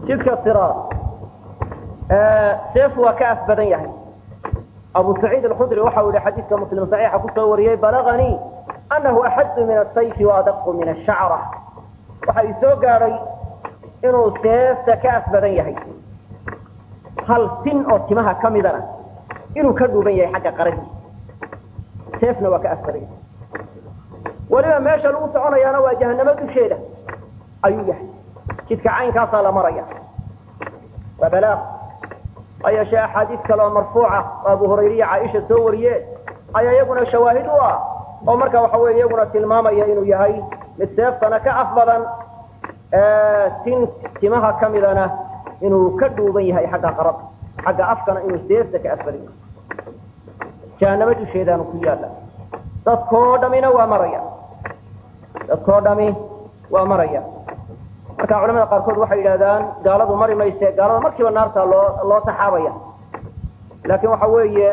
jidka siraad seef waa ka af badan yahay abu saciid alkhudri waxa uu yihi xadiidka muslim saxiixa kusoo wariyey balaganii anahu axaddu min asayfi waadaqu min ashacra waxa ii soo gaadhay inuu seefta ka af badan yahay hal sin oo timaha ka midana inuu ka dhuuban yahay xagga qaradiisa seefna waa ka af badan yahay weliba meesha lagu soconayaana waa jahanamo dusheeda ayuu yahay jidka caynkaasaa la maraya waa balaaq ha yeeshee axaadiis kale oo marfuuca oo abu hurayriya caaisha soo wariyeen ayaa iyaguna shawaahid u ah oo marka waxa weye iyaguna tilmaamaya inuu yahay mid seeftana ka af badan tin timaha ka midana inuu ka dhuuban yahay xagga qarada xagga afkana inuu seefta ka af badan yahay jahanamo dusheedaanu ku yaalla dadkoo dhamina waa maraya dadkoo dhami waa maraya marka culamada qaarkood waxay yidhahdaan gaaladu mari mayse gaalada markiiba naarta loo loo taxaabaya laakiin waxa weeye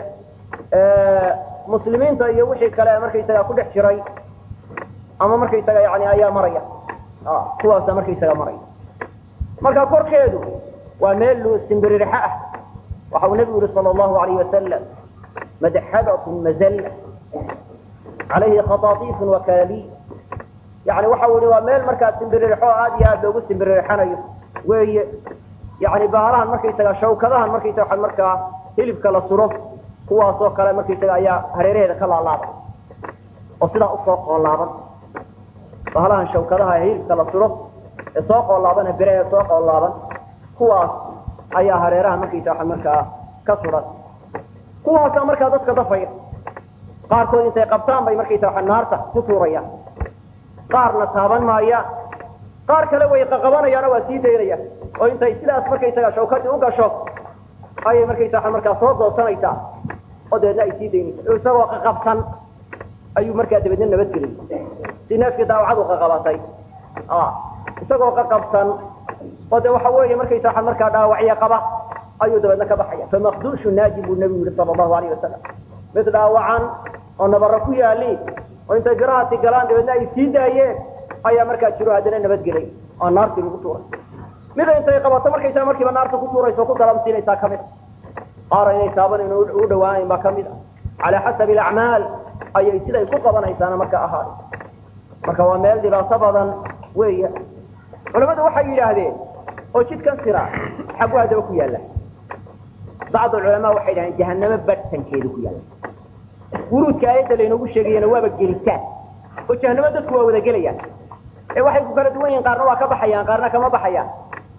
muslimiinta iyo wixii kale markaysaga ku dhex jiray ama markaysaga yani ayaa maraya kuwaasa markaysaga maraya marka korkeedu waa meel simbirirxa ah waxa uu nebigu yihi sala allahu alayh wasalam madxadatun mazalla calayhi khataatiifun wakalaaliy yani waxa uu yihi waa meel markaa simbirirxo aad iyo aad loogu simbirirxanayo weeye yani baalahan markaysaga shawkadahan markaysaga markaa hilibka la suro kuwaasoo kale markaysaga ayaa hareeraheeda ka laalaaban oo sidaa usoo qoolaaban bahalahan shawkadaha hilibka la suro ee soo qoolaaban birahe soo qoolaaban kuwaas ayaa hareeraha markaysaga markaa ka suran kuwaasa markaa dadka dafaya qaarkood intay qabtaan bay markaysaga naarta ku tuurayaan qaarna taaban maayaan qaar kale way qaqabanayaano waa sii daynayaan oo intay sidaas markaysaga shawkadii u gasho ayay markaysaga markaa soo doodsanaysaa oo dabeedna ay sii daynaysa isagoo qaqabsan ayuu markaa dabeedna nabadgelay si neefkii daawacadu qaqabatay isagoo qaqabsan oo de waxa weeye markaysaga markaa dhaawacyo qaba ayuu dabeedna ka baxaya famakduushu naajin buu nebigu yihi sala allahu alayh wasalam mid dhaawacan oo nabaro ku yaali oo intay birahaasi galaan dabeedna ay sii daayeen ayaa markaa jiro haddana nabadgelay oo naartii lagu tuuray mida intay qabato markaysaa markiiba naarta ku tuuraysa oo ku dalamsiinaysaa kamid a qaar inay taaban u dhawaanayn baa kamid a calaa xasabi alacmaal ayay siday ku qabanaysaana marka ahaaday marka waa meel dhibaato badan weeya culamadu waxay yidhaahdeen oo jidkan sira xagu haddaba ku yaalla bacdu culamaa waxay yidhahdeen jahanamo barhtankeedu ku yaalla wuruudka aayadda laynoogu sheegayana waaba gelitaan oo jahanamo dadku waa wada gelayaan ee waxay ku kala duwan yihin qaarna waa ka baxayaan qaarna kama baxayaan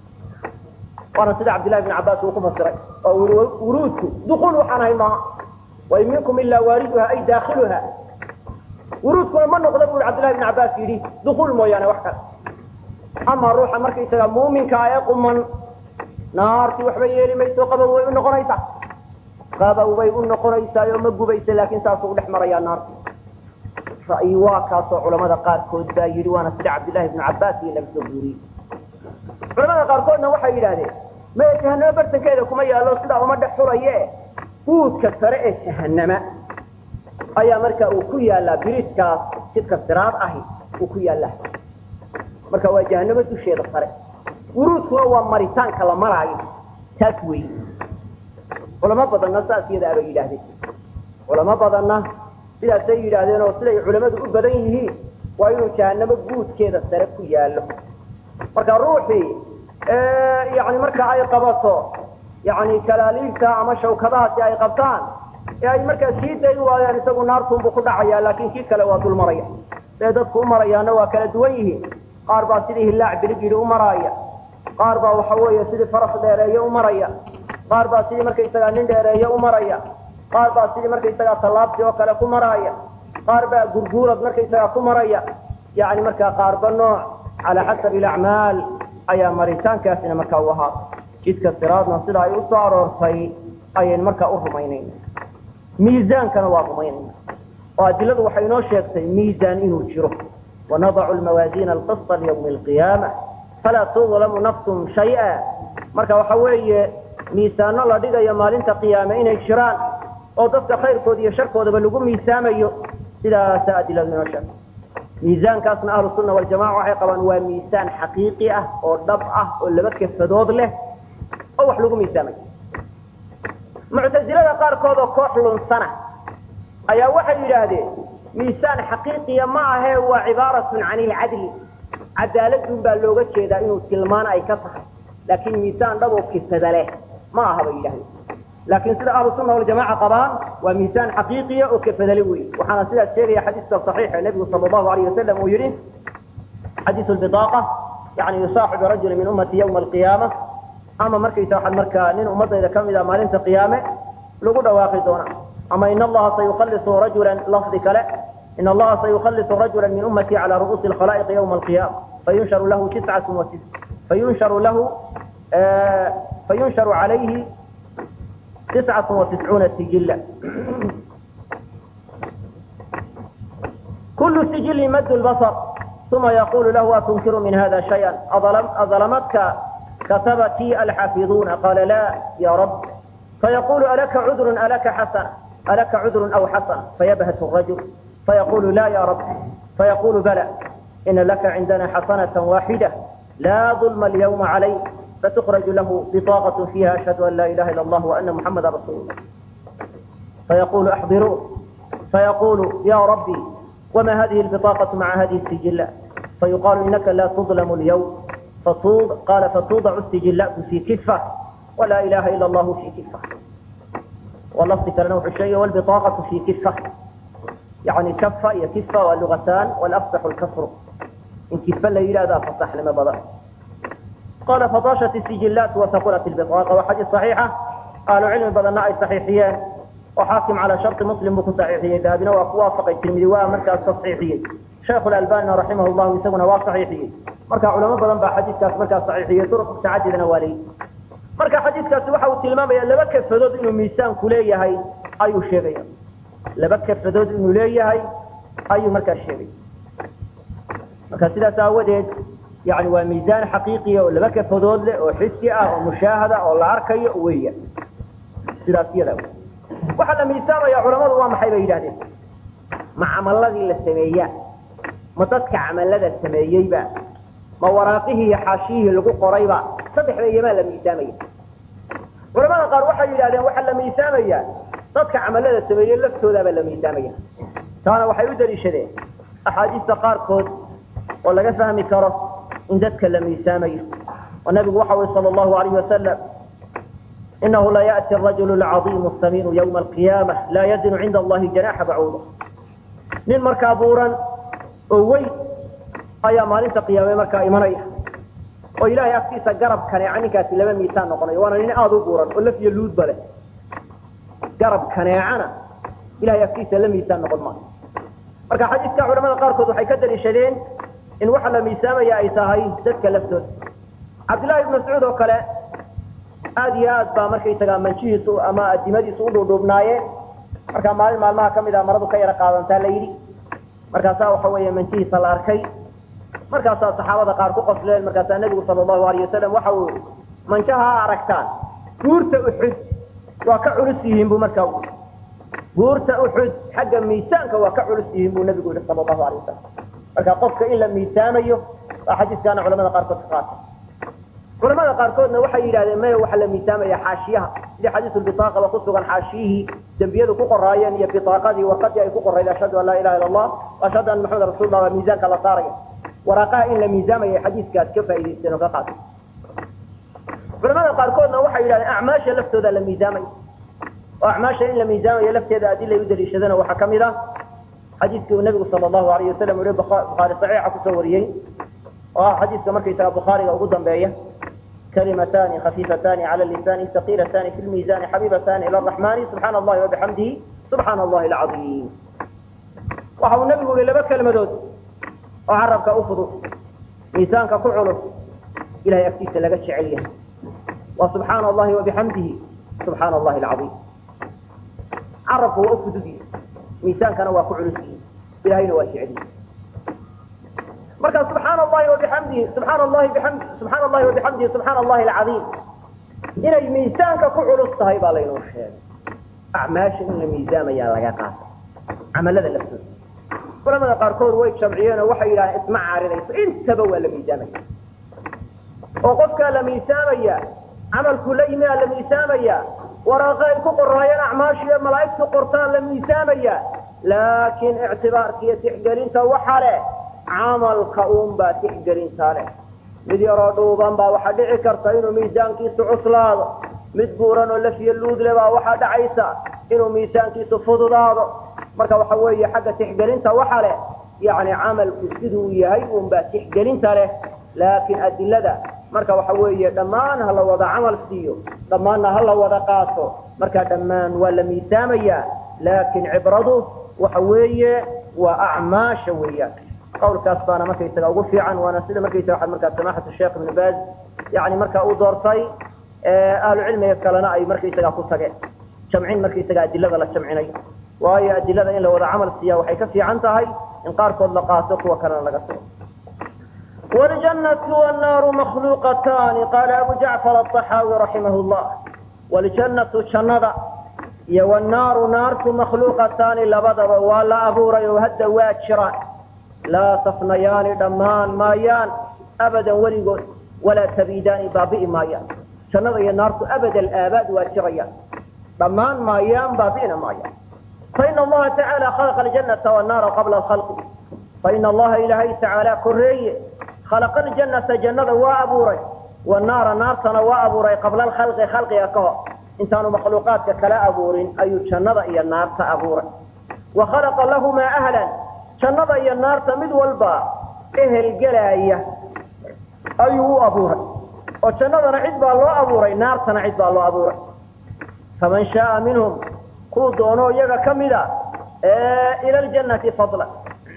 waana sida cabdillahi bn cabbaas uu ku fasiray oo wuruudku dukuul waxaan ahay maaha wain minkum ilaa waaliduha ay daakiluha wuruudkuna ma noqda bu cabdillahi bn cabbaas yidhi dukuul mooyaane wax kale ama ruuxa markaysaga muuminka ee quman naarti waxba yeeli mayso qabow way u noqonaysaa qabow bay u noqonaysaa oo ma gubaysa laakiin saasuu udhex marayaa naarti ra'yi waa kaasoo culamada qaarkood baa yidhi waana sida cabdillahi bnu cabbaas iyo laga soo guuriyey culamada qaarkoodna waxay yidhahdeen maya jahanamo bartankeeda kuma yaallo sidaa uma dhex xulaye guudka sare ee jahanama ayaa marka uu ku yaallaa biriiskaas jidka siraad ahi uu ku yaallaa marka waa jahanamo dusheeda sare wuruudkuna waa maritaanka la maraayo taas weeye culamo badanna saas iyada abay yidhaahdeen culamo badanna sidaasay yidhaahdeen oo siday culamadu u badan yihiin waa inuu jahanamo guudkeeda sare ku yaallo marka ruuxii yani marka ay qabato yani kalaaliilta ama shawkadahaasi ay qabtaan ee ay markaa sii dayn waayaan isagu naartuunbuu ku dhacaya laakiin kii kale waa dul maraya see dadku u marayaana waa kala duwan yihiin qaar baa sidii hillaac bilig yidhi u maraaya qaar baa waxa weeye sidii faras dheereeye u maraya qaar baa sidii markaysagaa nin dheereeye u maraya qaar baa sidii markaysagaa tallaabsi oo kale ku maraaya qaar baa gurguurad markaysagaa ku maraya yani markaa qaarba nooc calaa xasabi alacmaal ayaa maritaankaasina markaa u ahaa jidka siraadna sida ay usoo aroortay ayayn markaa u rumaynayna miisaankana waa rumaynayna oo adiladu waxay inoo sheegtay miisaan inuu jiro wanadacu lmawaasiina alqisa liyawmi alqiyaama falaa tudlamu nafsun shay-a marka waxa weeye miisaano la dhigayo maalinta qiyaame inay jiraan oo dadka khayrkooda iyo sharkoodaba lagu miisaamayo sidaasa adiladu inoo sheegtay miisaankaasna ahlu sunna waljamaca waxay qabaan waa miisaan xaqiiqi ah oo dhab ah oo laba kafadood leh oo wax lagu miisaamay muctasilada qaarkood oo koox lunsana ayaa waxay yidhaahdeen miisaan xaqiiqiya ma ahee waa cibaaratun can ilcadli cadaaladun baa looga jeedaa inuu tilmaan ay ka tahay laakiin miisaan dhab oo kifada leh ma aha bay yidhahdeen laakiin sida ahlu sunna waljamaca qabaan waa miisaan xaqiiqiya oo kafadale wey waxaana sidaas sheegaya xadiiska saxiixa nebigu sala allahu alayh wasalam uu yihi xadiisu lbitaaqa yani yusaaxibu rajula min ummati yawma alqiyaama ama markaysa waxaad markaa nin ummadayda kamid a maalinta qiyaame lagu dhawaaqi doona ama in allaha sayukallisu rajulan lafdi kale in allaha sayukallisu rajula min ummati cala ru'uusi alkhalaa'iqi yawma alqiyaama fayunsharu lahu tiscatu wa fayunsharu lahu fayunsharu calayhi tiscatu wa tiscuuna sijilla kulu sijilin mad lbasar uma yaqulu lahu atunkiru min hada shaya aظlmadka katabatii alxaafiظuna qala la ya rab fayaqulu alaka cudru alaka xasana alaka cudru aw xasana fayabhat الrajul fayaqulu la ya rab fayaqulu bala ina laka cindana xasanaة waaxida la ظulma اlyawma calayk فتخرج له بطاقة فيها أشهد أن لا إله إلا الله وأن محمدا رسول الله فيقول أحضروه فيقول يا ربي وما هذه البطاقة مع هذه السجلات فيقال إنك لا تظلم اليوم فتوض قال فتوضع السجلات في كفة ولا إله إلا الله في كفة واللفظ كالنوع الشيء والبطاقة في كفة يعني كفة هي كفة واللغتان والأفصح الكسر إن كفة لا إله ذا فصح لما بدأ قال فضاشت السجلات وثقلت البطاقة وحديث صحيحة قال علم بدنا أي صحيحية وحاكم على شرط مسلم بكو صحيحية ذهبنا ووافق الترمذي ومركز تصحيحية شيخ الألباني رحمه الله يسمونه وصحيحية مركز علماء بدن بحديث كاس مركز صحيحية طرق متعددة نوالي مركز حديث كاس وحا التلمام لبك فدود إنه ميسان كلية هاي أي شيء لبك فدود إنه ليه هاي أي مركز شيء مركز سيدة ساودت يعني waa miisaan xaqiiqiya oo laba kafadood leh oo xisi ah oo mushaahada oo la arkayo weya sidaas yada waxaa la miisaamaya culamadu waa maxay bay yidhahdeen ma camaladii la sameeyaa ma dadka camalada sameeyeyba ma waraaqihii iyo xaashiyihii lagu qorayba saddexda iyamaa la miisaamaya culamada qaar waxay yidhahdeen waxaa la miisaamaya dadka camalada sameeyey laftoodaabaa la miisaamaya taana waxay u daliishadeen axaadiista qaarkood oo laga fahmi karo in dadka la miisaamayo oo nabigu waxa ui sal allahu alayh wasalam inahu la yأti rajul اcaظimu samiinu ywma alqiyaama laa yazinu cinda allahi janaxa bacuuda nin markaa buuran oo weyn ayaa maalinta qiyaame markaa imanaya oo ilahay agtiisa garab kaneeca ninkaasi laba miisaan noqonayo waana nin aada u buuran oo lafyo luudba leh garab kaneecana ilahay agtiisa la miisaan noqon maayo marka xadiiska culamada qaarkood waxay ka daliishadeen in waxa la miisaamaya ay tahay dadka laftooda cabdillahi ibn mascuud oo kale aad iyo aad baa markaysagaa manjihiisu ama adimadiisu u dhuudhuubnaayeen markaa maalin maalmaha kamid a maradu ka yara qaadantaa la yidhi markaasaa waxa weeye manjihiisa la arkay markaasaa saxaabada qaar ku qosleen markaasaa nebigu sala allahu alayh wasalam waxa uu manjaha ha aragtaan guurta uxud waa ka culus yihiin buu markaa ui guurta uxud xagga miisaanka waa ka culus yihiin buu nebigu yihi sala allahu alayh wasalam marka qofka in la miisaamayo waa xadiiskaana culamada qaarkood ka qaata culamada qaarkoodna waxay yidhahdeen maya waxaa la miisaamaya xaashiyaha sidii xadiisu bitaaqa ba ku sugan xaashiyihii dembiyadu ku qoraayeen iyo bitaaqadii warqadii ay ku qorayd ashhadu an laa ilaha illa allah ashhadu anna maxamed rasulullah waa miisaanka la saaraya waraaqaha in la miisaamaya xadiiskaas ka faa'idaysteen oo ka qaata culamada qaarkoodna waxay yidhahdeen acmaasha laftooda la miisaamaya oo acmaasha in la miisaamaya lafteeda adilay u daliishadana waxaa kamid ah xadiiskii uu nabigu sala allahu alayh wasalam ui bukhaari saxiixa kusoo wariyey oo ah xadiiska markaysaga bukhaariga ugu dambeeya kalimatani khafiifatani cala lisani saqiilatani fi lmiisani xabiibatani ila araxmani subxaana allahi wabixamdihi subxaana allahi alcaiim waxa uu nabigu yihi laba kelmadood oo carabka u fudud miisaanka ku culus ilahay agtiisa laga jecel yahay waa subxaana allahi wabixamdihi subxaana allahi alcaiim carabku waa u fudud yihi miisaankana waa ku culus yihi ilahayna waa jeceliyi marka subxaana allahi wabixamdihi subxaana allahi biamdi subxaana allahi wabixamdihi subxaana allahi alcadiim inay miisaanka ku culus tahay baa laynoo sheegay acmaasha in la miisaamayaa laga qaata camalada laftooda culamada qaarkood way jamciyeen oo waxay yidhahdeen isma caaridayso intaba waa la miisaamaya oo qofkaa la miisaamaya camalku la yimi aa la miisaamaya waraaqa ay ku qoraayeen acmaashiiyo malaa'igtu qortaan la miisaamaya laakiin ictibaarka iyo tixgelinta waxa leh camalka uunbaa tixgelinta leh mid yaroo dhuuban baa waxaa dhici karta inuu miisaankiisu cuslaado mid buuran oo lafiyo luudle baa waxaa dhacaysa inuu miisaankiisu fududaado marka waxa weeye xagga tixgelinta waxa leh yani camalku siduu yahay uunbaa tixgelinta leh laakiin adilada marka waxa weeye dhammaan ha la wada camal siiyo dhammaanna ha la wada qaato marka dhammaan waa la miisaamaya laakiin cibradu waxa weeye waa acmaasha weeyaan qawlkaas baana markaysaga ugu fiican waana sida markaysaga waxaad markaa samaxatu sheekh ibnu baaz yani marka uu doortay ahlu cilmiga kalena ay markaysaga ku tageen jamcin markaysaga adilada la jamcinay waayo adilada in la wada camal siiya waxay ka fiican tahay in qaarkood la qaato kuwa kalena laga tago والجنة والنار مخلوقتان قال أبو جعفر الطحاوي رحمه الله والجنة شندا يا والنار نار مخلوقتان لبدر ولا أبور يهد واتشران لا تفنيان دمان مايان أبدا ولي ولا تبيدان بابئ مايان شندا يا نار أبدا الآباد واتشريان دمان مايان بابئنا مايان فإن الله تعالى خلق الجنة والنار قبل الخلق فإن الله إلهي تعالى كريه خلق الجنة جنة وأبوري والنار نارتنا وأبوري قبل الخلق خلق يكو إنسان مخلوقات كلا أبورين أي جنة إيا النار تأبوري وخلق لهما أهلا جنة إيا النار تمد والبا إهل جلاية أيه أبوري وجنة نعد بالله أبوري نار تنعد بالله أبوري فمن شاء منهم كو دونو يغا كمدا إيه إلى الجنة فضلا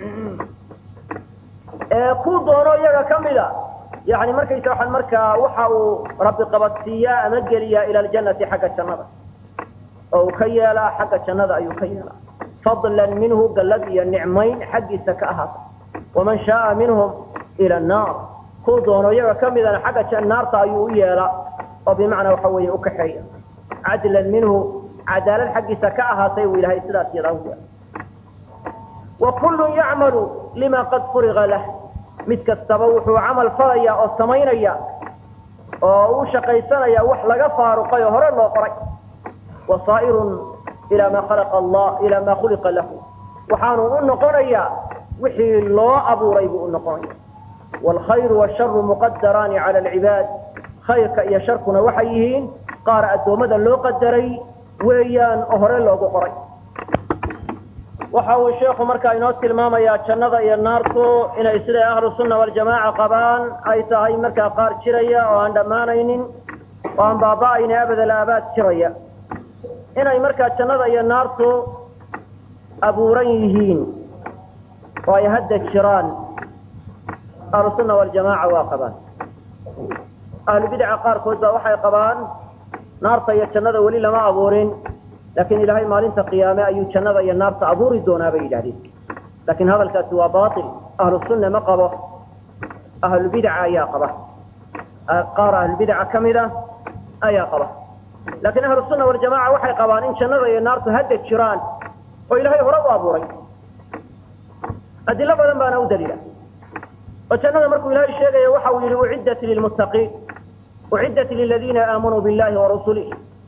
ku doono iyaga ka mida yani markaysa waxaan markaa waxa uu rabbi qabadsiiyaa ama geliyaa ila aljannati xagga jannada oo uu ka yeelaa xagga jannada ayuu ka yeelaa fadlan minhu gallad iyo nicmayn xaggiisa ka ahaata waman shaaa minhum ila annaar ku doono iyaga ka midana xagga naarta ayuu u yeelaa oo bimacnaa waxa weeye u kaxeeya cadlan minhu cadaalad xaggiisa ka ahaatay uu ilahay sidaas yadaa u yeela وكل يعمل لما قد فرغ له mid kastaba wuxuu camal falaya oo samaynaya oo u shaqaysanaya wax laga faaruqay oo hore loo qoray wasaa'irun ilaa maa khalaqa allah ilaa maa khuliqa lahu waxaanu u noqonayaa wixii loo abuuray buu u noqonaya waalkhayru waasharu muqadaraani cala alcibaad khayrka iyo sharkuna waxay yihiin qaar addoommada loo qadaray weeyaan oo hore loogu qoray waxa uu sheekhu markaa inoo tilmaamayaa jannada iyo naartu inay siday ahlu sunna waljamaaca qabaan ay tahay markaa qaar jiraya oo aan dhammaanaynin oo aan baaba'ayni abadal aabaad jiraya inay markaa jannada iyo naartu abuuran yihiin oo ay hadda jiraan ahlu sunna waljamaaca waa qabaan ahlu bidca qaarkood baa waxay qabaan naarta iyo jannada weli lama abuurin laakiin ilaahay maalinta qiyaame ayuu jannada iyo naarta abuuri doonaa bay yidhahdeen laakiin hadalkaasi waa baatil ahlu sunna ma qabo ahlulbidca ayaa qaba qaar ahlulbidca ka mid a ayaa qaba laakiin ahlu sunna waljamaca waxay qabaan in jannada iyo naartu hadda jiraan oo ilaahay hore u abuuray adilo badan baana u daliila oo jannada markuu ilaahay sheegayo waxa uu yihi uciddat lilmuttaqiin uciddat liladiina aamanuu billahi warasulihi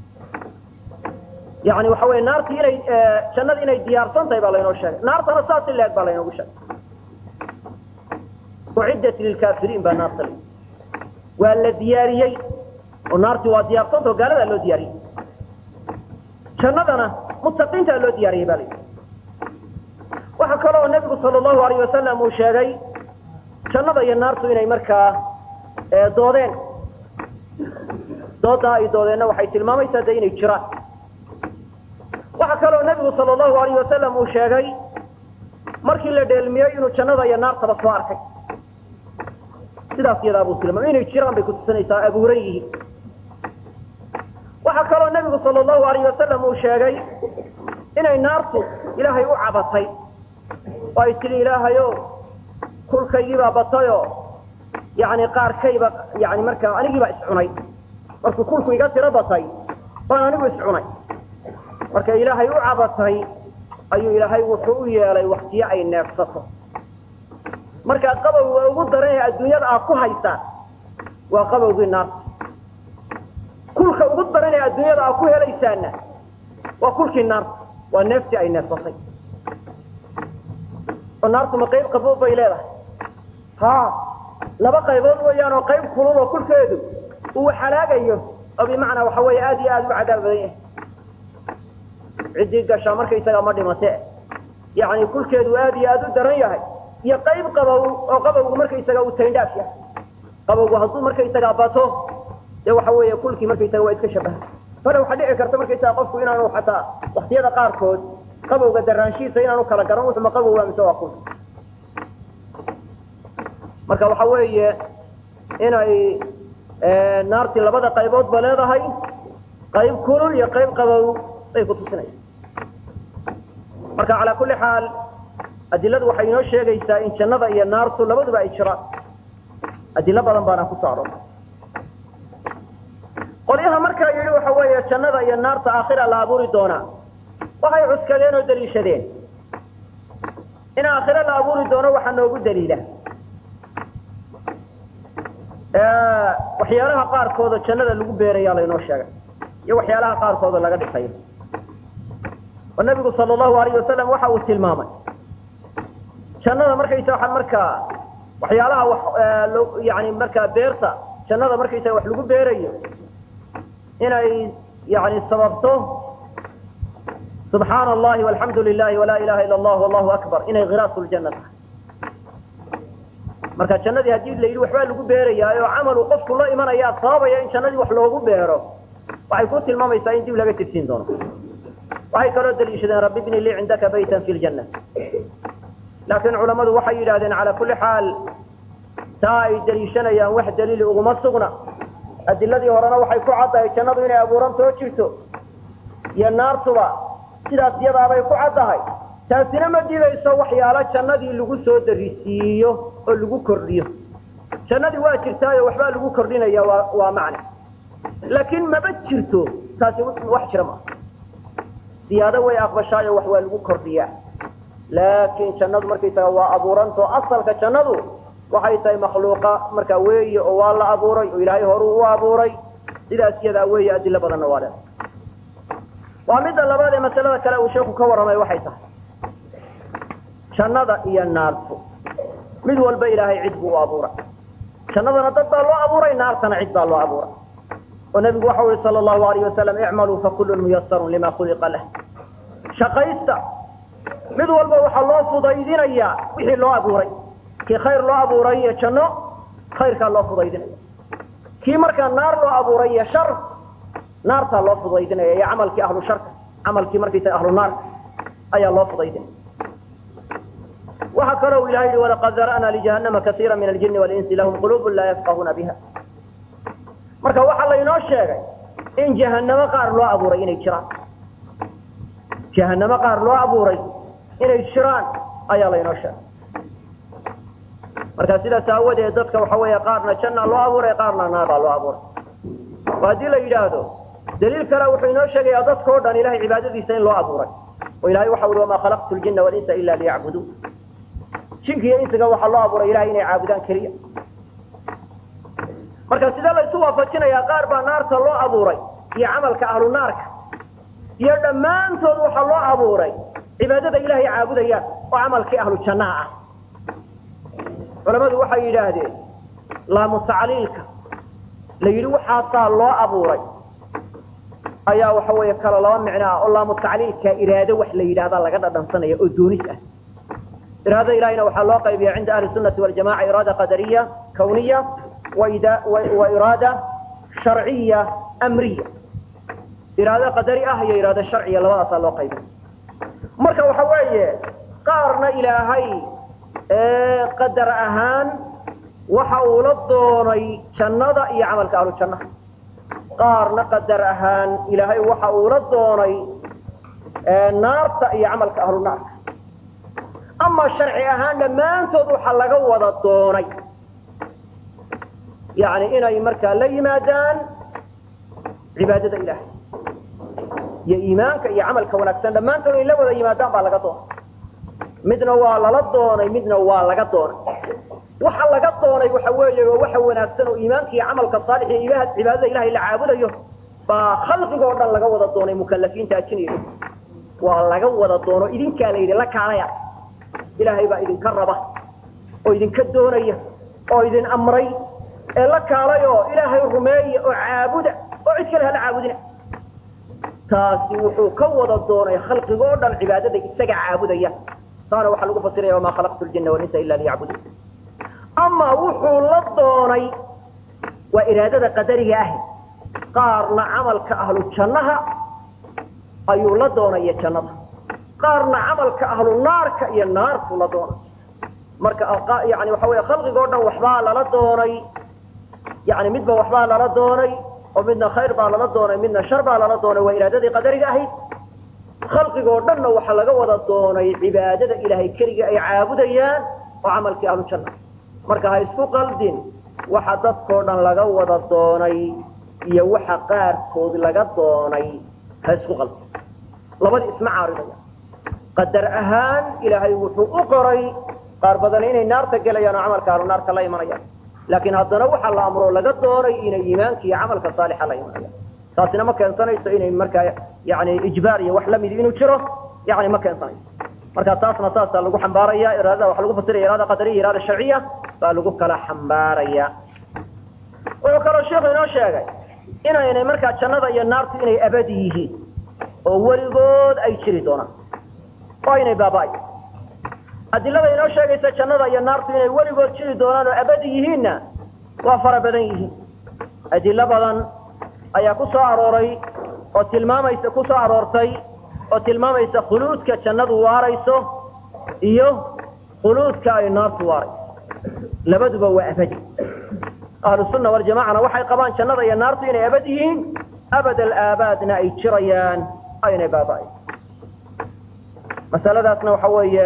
yani waxa wey naartii inay jannada inay diyaarsan tahay baa laynoo sheegay naartana saas in leeg baa laynoogu sheegay uciddat lilkaafiriin baa naarta la waa la diyaariyey oo naartii waa diyaarsanta oo gaaladaa loo diyaariyey jannadana muttaqiintaa loo diyaariyey baa layidhi waxaa kaloo nebigu sala allahu alayh wasalam uu sheegay jannada iyo naartu inay markaa doodeen doodaa ay doodeenna waxay tilmaamaysaa de inay jiraan waxaa kaloo nebigu sala allahu alayh wasalam uu sheegay markii la dheelmiyey inuu jannada iyo naartaba soo arkay sidaas iyadaa buu tilmaamay inay jiraan bay kutusinaysaa abuuran yihiin waxaa kaloo nebigu sala allahu alayh wasalam uu sheegay inay naartu ilaahay u cabatay oo ay tidhi ilaahayo kulkaygiibaa batayoo yani qaarkayba yani markaa anigiibaa iscunay markuu kulku iga tiro batay baan anigu iscunay marka ilaahay u cabatay ayuu ilaahay wuxuu u yeelay waktiyo ay neefsato markaa qabowga ugu daran ee adduunyada aad ku haysaan waa qabowgii naarta kulka ugu daran ee adduunyada aad ku helaysaanna waa kulkii naarta waa neeftii ay neefsatay oo naartu ma qayb qabood bay leedahay ha laba qaybood weeyaan oo qayb kulul oo kulkeedu uu halaagayo oo bimacnaa waxa weeye aad iyo aad u cadaab badan yahay ciddii gashaa markaysaga ma dhimate yacni kulkeedu aad iyo aad u daran yahay iyo qayb qabow oo qabowgu markaysaga uu tayndhaaf yahay qabowgu hadduu markaysaga bato dee waxa weeye kulkii markaysaga waa iska shabaha fale waxaa dhici karta markaysaga qofku inaanu xataa waktiyada qaarkood qabowga daraanshihiisa inaanu kala garan wuxuma qabowga mise waa kul marka waxa weeye inay naartii labada qayboodba leedahay qayb kulul iyo qayb qabow bay ku tusinaysa marka calaa kulli xaal adiladu waxay inoo sheegaysaa in jannada iyo naartu labaduba ay jiraan adilo badan baana ku soo aroortay qolyaha markaa yidhi waxa weeye jannada iyo naarta aakhira la abuuri doonaa waxay cuskadeen oo daliishadeen in aakhire la abuuri doono waxaa noogu daliila waxyaalaha qaarkooda jannada lagu beerayaa laynoo sheegay iyo waxyaalaha qaarkooda laga dhisayo oo nabigu sala allahu alayh wasalam waxa uu tilmaamay jannada markaysa waa markaa waxyaalaha wax yani markaa beerta jannada markaysaga wax lagu beerayo inay yani sababto subxaana allahi walxamdu lilahi walaa ilaha ila allah wallahu akbar inay khiraasu ljanna tahay marka jannadii haddii la yidhi waxbaa lagu beerayaa oo camalu qofku la imanayaa sababaya in jannadii wax loogu beero waxay ku tilmaamaysaa in dib laga tirsiin doono waxay kaloo daliishadeen rabbi bni lii cindaka baytan fi ljanna laakiin culammadu waxay yidhahdeen calaa kulli xaal taa ay daliishanayaan wax daliili uguma sugna adiladii horena waxay ku caddahay jannadu inay abuurantoo jirto iyo naartuba sidaas iyadaabay ku caddahay taasina ma dibayso waxyaalo jannadii lagu soo darisiiyo oo lagu kordhiyo jannadii waa jirtaayo waxbaa lagu kordhinaya waa waa macne laakiin maba jirto taasi wax jira maaha siyaado way aqbashaayo wax waa lagu kordhiyaa laakiin jannadu markaysaga waa abuurantao asalka jannadu waxay tahay makhluuqa markaa weeye oo waa la abuuray oo ilaahay horuu u abuuray sidaas iyadaa weeye adilo badanna waa leedahay waa midda labaad ee masalada kale uu sheeku ka warramay waxay tahay jannada iyo naartu mid walba ilaahay cid buu u abuuray jannadana dad baa loo abuuray naartana cid baa loo abuuray oo nabigu waxau yihi sala allahu alayh wasalam icmaluu fakullun muyasarun lima khuliqa lah shaqaysta mid walba waxaa loo fudaydinayaa wixii loo abuuray kii khayr loo abuuray iyo janno khayrkaa loo fudaydinaya kii markaa naar loo abuuray iyo shar naartaa loo fudaydinaya iyo camalkii ahlu sharka camalkii markaysa ahlu naarka ayaa loo fudaydinaya waxaa kaloo ilahay yihi walaqad dara'naa lijahannama kaiira min aljini walinsi lahum quluubun laa yafqahuuna biha marka waxaa laynoo sheegay in jahanamo qaar loo abuuray inay jiraan jahanamo qaar loo abuuray inay jiraan ayaa laynoo sheegay marka sidaas aawadeed dadka waxa weeye qaarna janna loo abuuray qaarna naar baa loo abuuray oo haddii la yidhaahdo daliil kale wuxuu inoo sheegayaa dadka o dhan ilahay cibaadadiisa in loo abuuray oo ilahay waxa uhi wamaa khalaqtu ljina walinsa ila liyacbuduun jinka iyo insiga waxaa loo abuuray ilahay inay caabudaan keliya marka sidee laysu waafajinayaa qaar baa naarta loo abuuray iyo camalka ahlu naarka iyo dhammaantood waxaa loo abuuray cibaadada ilahay caabudayaan oo camalkii ahlu jannaha ah culamadu waxay yidhaahdeen laamu tacliilka la yidhi waxaasaa loo abuuray ayaa waxa weeye kala laba micno ah oo laamu tacliilka iraado wax la yidhahdaa laga dhadhansanaya oo doonis ah iraada ilahayna waxaa loo qaybiya cinda ahli sunati waljamaca iraada qadariya kawniya wa iraada sharciya amriya iraado qadari ah iyo iraado sharciya labadaasaa loo qaybiya marka waxa weeye qaarna ilaahay qadar ahaan waxa uu la doonay jannada iyo camalka ahlu jannaha qaarna qadar ahaan ilaahay waxa uu la doonay naarta iyo camalka ahlu naarka ama sharci ahaan dhammaantood waxaa laga wada doonay yani inay markaa la yimaadaan cibaadada ilahay iyo iimaanka iyo camalka wanaagsan dhammaantood inay la wada yimaadaan baa laga doonay midna waa lala doonay midna waa laga doonay waxa laga doonay waxa weeye waa waxa wanaagsan oo iimaanka iyo camalka saalix iyo ilaah cibaadada ilahay la caabudayo baa khalqigoo dhan laga wada doonay mukalafiinta ajinaya waa laga wada doono idinkaa la yidhi la kaalaya ilaahay baa idinka raba oo idinka doonaya oo idin amray ee la kaalay oo ilaahay rumeeya oo caabuda oo cid kale hala caabudina taasi wuxuu ka wada doonay khalqigoo dhan cibaadada isaga caabudaya taana waxaa lagu fasiraya wamaa khalaqtu ljina walinsa ila liyacbuduun ama wuxuu la doonay waa iraadada qadariga ahi qaarna camalka ahlu jannaha ayuu la doonaya jannada qaarna camalka ahlu naarka iyo naartuu la doonay marka yani waxa wey khalqigoo dhan waxbaa lala doonay yani midba waxbaa lala doonay oo midna khayr baa lala doonay midna shar baa lala doonay waa iraadadii qadariga ahayd khalqigoo dhanna waxaa laga wada doonay cibaadada ilaahay keliga ay caabudayaan oo camalkii ahlu janna marka ha isku qaldin waxa dadkoo dhan laga wada doonay iyo waxa qaarkood laga doonay ha isku qaldin labadii isma caaridaya qadar ahaan ilaahay wuxuu u qoray qaar badan inay naarta gelayaan oo camalka ahlu naarka la imanayaan laakiin haddana waxaa la amro laga doonay inay iimaanka iyo camalka saalixa la imanayaan taasina ma keensanayso inay markaa yani ijbaar iyo wax lamid inuu jiro yani ma keensanayso marka taasna saasaa lagu xambaaraya iraadada waxa lagu fasiraya iraada qadariya iraada sharciya baa lagu kala xambaaraya wuxuu kaloo sheikhu inoo sheegay inaynay markaa jannada iyo naartu inay abadi yihiin oo weligood ay jiri doonaan oo aynay baaba-ay adilada inoo sheegaysa jannada iyo naartu inay weligood jiri doonaan oo abadi yihiinna waa fara badan yihiin adilo badan ayaa ku soo arooray oo tilmaamaysa ku soo aroortay oo tilmaamaysa khuluudka jannadu waarayso iyo khuluudka ay naartu waarayso labaduba waa abadi ahlu sunna waljamacana waxay qabaan jannada iyo naartu inay abad yihiin abad alaabaadna ay jirayaan aynay baaba-ay masaladaasna waxa weeye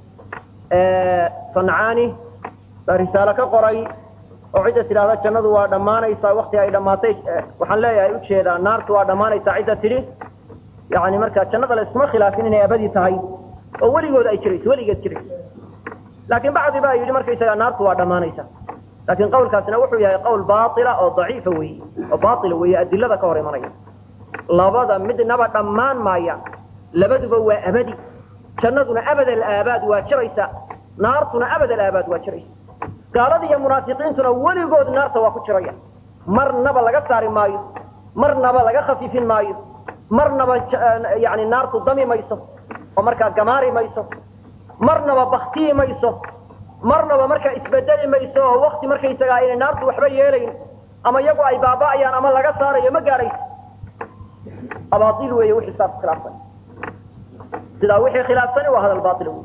sancaani baa risaalo ka qoray oo cidda tidhahda jannadu waa dhammaanaysaa wakti ay dhammaatay waxaan leeyahay ujeedaa naartu waa dhammaanaysaa cidda tidhi yani marka jannada la iskuma khilaafin inay abadi tahay oo weligood ay jirayso weligeed jirayso laakiin bacdi baa yidhi markaysaga naartu waa dhammaanaysa laakiin qawlkaasina wuxuu yahay qawl baila oo daciifa weeye oo baila weeye adilada ka hor imanaya labada midnaba dhammaan maaya labaduba waa abadi jannaduna abad alaabaad waa jiraysa naartuna abad alaabaad waa jiraysa gaalada iyo munaafiqiintuna weligood naarta waa ku jiraya marnaba laga saari maayo marnaba laga khafiifin maayo marnaba yani naartu dami mayso oo markaa gamaari mayso marnaba baktiyi mayso marnaba markaa isbedeli mayso oo wakti markaysagaa inay naartu waxba yeelayn ama iyagu ay baaba'ayaan ama laga saarayo ma gaadhayso abail weeye wixii saas khilaafsan sidaa wixii khilaafsani waa hadal bail wey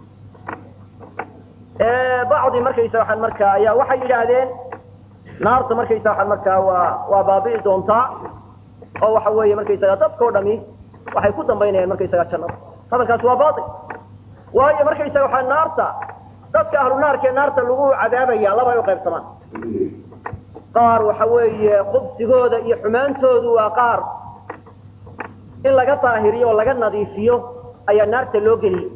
bacdi markaysa waxaan markaa ayaa waxay yidhaahdeen naarta markaysa waxaan markaa waa waa baabi'i doontaa oo waxa weeye markaysaga dadkao dhami waxay ku dambaynayaan markaysaga jannada hadalkaasi waa bail waayo markaysaga waxaa naarta dadka ahlu naarka ee naarta lagu cadaabaya laba ay u qaybsamaan qaar waxa weeye khubsigooda iyo xumaantoodu waa qaar in laga daahiriyo oo laga nadiifiyo ayaa naarta loo geliyey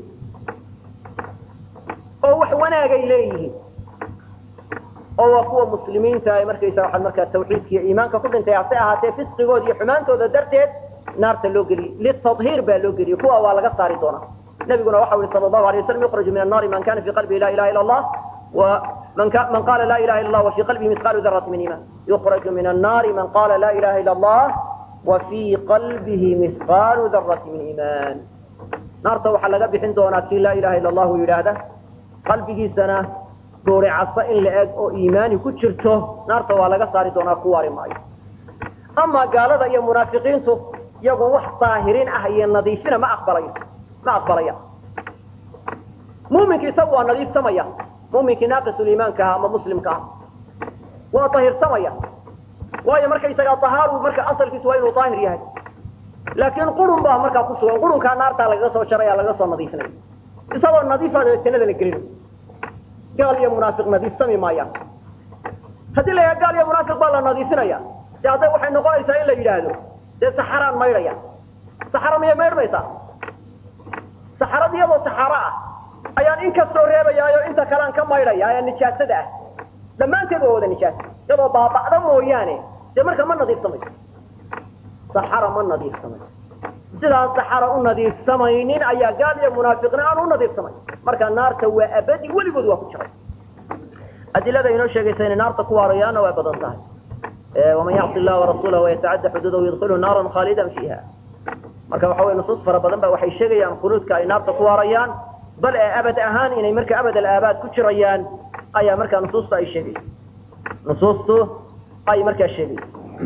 oo wax wanaagay leeyihiin oo waa kuwa muslimiinta ay markaysa waxaa markaa tawxiidka iyo iimaanka ku dhintay hase ahaatee fisqigooda iyo xumaantooda darteed naarta loo geliyey litadhiir baa loo geliyey kuwa waa laga saari doonaa nabiguna waxa ui sal lahu alay waslam yukraju min annaari man kana fi qalbihi la ilaha ila allah man qala la ilaha illa allah wa fi qalbihi misqalu darati min iman yukraju min annaari man qala la ilaha ila allah wa fi qalbihi misqaalu darati min iman naarta waxaa laga bixin doonaa kii laa ilaha illa allahu yidhaahda qalbigiisana gooricasa in la eg oo iimaani ku jirto naarta waa laga saari doonaa ku waari maayo amaa gaalada iyo munaafiqiintu iyagu wax daahirin ah iyo nadiifina ma aqbalayo ma aqbalaya muminki isagu waa nadiifsamaya muminkii naaqisuliimaanka aha ama muslimka ah waa dahirsamaya waayo markaysagaa dahaaru marka asalkiisu waa inuu daahir yahay laakiin qurun baa markaa ku sugan qurunkaa naartaa lagaga soo jaraya lagaga soo nadiifinaya isagoo nadiifaada jannada la gelina gaal iyo munaafiq nadiifsami maayaan haddii la yaha gaal iyo munaafiq baa la nadiifinaya de hadday waxay noqonaysaa in la yidhaahdo dee saxaraan maydhaya saxaro miyay maydhmaysaa saxarad iyadoo saxaro ah ayaan in kastoo reebayaayo inta kalean ka maydhaya ee nijaasada ah dhammaanteed waa wada nijaasa iyadoo baaba'da mooyaane dee marka ma nadiifsamayso saxara ma nadiifsamayso sidaas saxara u nadiifsamaynin ayaa gaal iyo munaafiqna aan u nadiifsamayn marka naarta waa abadi weligood waa ku jiray adilada inoo sheegaysa inay naarta ku waarayaanna waa badan tahay waman yacsi illaha warasuulah wayatacadda xuduudahu yadkilhu naaran khaalidan fiiha marka waxa wey nusuus fara badan ba waxay sheegayaan khuluudka ay naarta ku waarayaan bal ee abad ahaan inay marka abad alaabaad ku jirayaan ayaa markaa nusuusta ay sheegaysa nusuustu ay markaa sheegaysa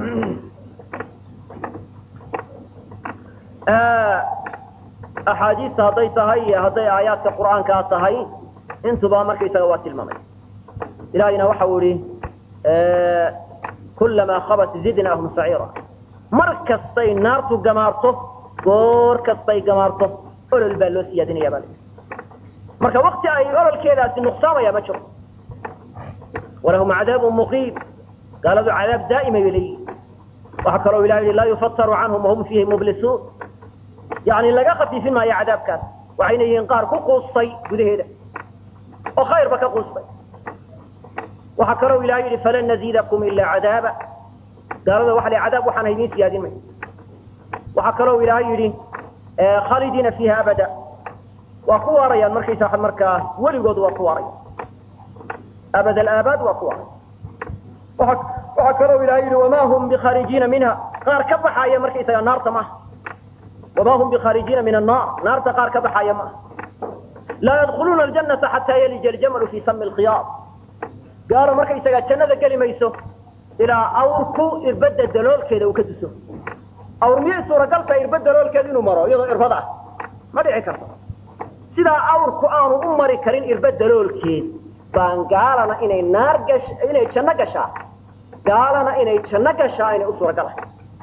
axaadiista hadday tahay iyo hadday aayaadka qur'aankaa tahay intuba markaysaga waa tilmaamay ilahayna waxa uu ihi kulamaa khabat zidnaahum saciira mar kastay naartu gamaarto goor kastay gamaarto olol baa loo siyaadinaya baa marka wakti ay ololkeedaasi nuqsaamaya ma jiro walahum cadaabun muqiim gaaladu cadaab daa'ima bay leeyihin waxaa kaloo ilaha yihi laa yufataru canhum wahum fiihi mublisuun yani laga khafiifin maayo cadaabkaas waxayna yihiin qaar ku quustay gudaheeda oo khayrba ka quustay waxaa kaloo ilaha yidhi falan naziidakum ilaa cadaaba gaalada waxa la cadaab waxaan haydin siyaadin may waxaa kaloo ilaahay yidhi khaalidiina fiiha abada waa ku waarayaan markaysa waa markaa weligood waa ku waaraya abad alaabaad waa ku waaraya waxaa kaloo ilahay yidhi wamaa hum bikharijiina minha qaar ka baxaaya markaysaga naarta maaha wamaa hum bikharijiina min annaar naarta qaar ka baxaaya maaha laa yadkhuluuna aljanata xataa yalija aljamalu fii sami lkhiyaar gaalo markaysaga jannada geli mayso ilaa awrku irbadda daloolkeeda uu ka duso awr miyay suuragalta irba daloolkeeda inuu maro iyadoo irbad ah ma dhici karto sidaa awrku aanu u mari karin irba daloolkeed baan gaalana inay naar gash inay janno gashaa gaalana inay janno gashaa inay u suuragalahay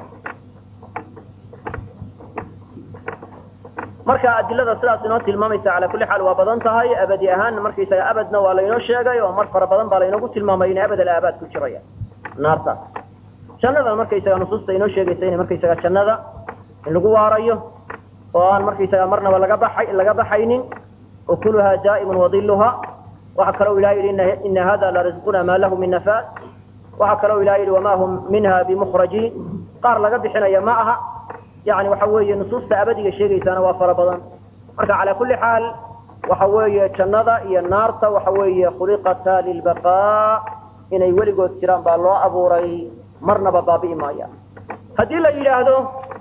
marka adilada sidaas inoo tilmaamaysa calaa kulli xaal waa badan tahay abadi ahaan markaysaga abadna waa laynoo sheegay oo mar fara badan baa laynoogu tilmaamay inay abad alaabaad ku jirayaan naartaas jannadan markaysaga nusuusta inoo sheegaysa inay markaysaga jannada in lagu waarayo oo aan markaysaga marnaba laga baxay laga baxaynin ukuluha daa'imun wadiluha waxaa kaloo ilaha yidhi ina hada larisquna ma lahu min nafaas waxaa kaloo ilaha yidhi wama hum minha bimukhrajiin qaar laga bixinaya ma aha yani waxa weeye nusuusta abadiga sheegaysaana waa fara badan marka calaa kulli xaal waxa weeye jannada iyo naarta waxa weeye khuliqata lilbaqaa inay weligood jiraan baa loo abuuray marnaba baabi'i maaya haddii la yidhaahdo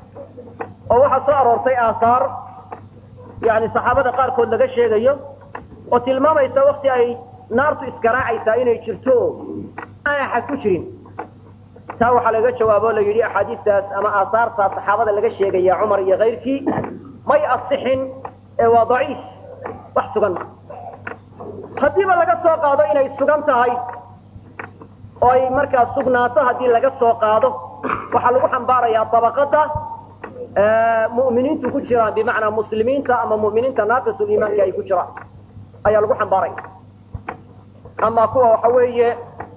oo waxaa soo aroortay aahaar yani saxaabada qaarkood laga sheegayo oo tilmaamaysa wakti ay naartu iskaraacaysaa inay jirto aan axad ku jirin taa waxaa laga jawaabo la yidhi axaadiistaas ama aahaartaa saxaabada laga sheegaya cumar iyo kayrkii may asixin ee waa daciif wax sugan ma haddiiba laga soo qaado inay sugan tahay oo ay markaa sugnaato haddii laga soo qaado waxaa lagu xambaarayaa dabaqada mu'miniintu ku jiraan bimacnaa muslimiinta ama mu'miniinta naaqisul iimaanka ay ku jiraan ayaa lagu xambaaraya ama kuwa waxa weeye